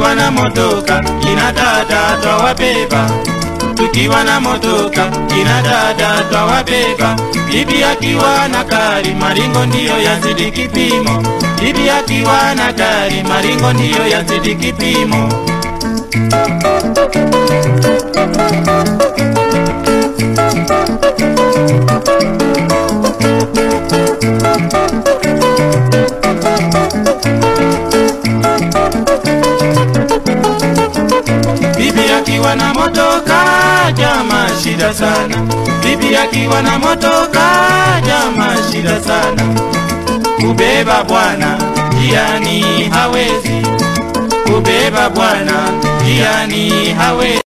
tukiwa na motoka kina dada twawabeba tukiwa na motoka kina dada twawabeba bibi akiwa na gari maringo ndiyo yazidi kipimo bibi akiwa na gari maringo ndiyo yazidi kipimo bibi akiwa na motoka jama shida sana bibi akiwa na motoka jama shida sana kubeba bwana jiani hawezi kubeba bwana jiani hawezi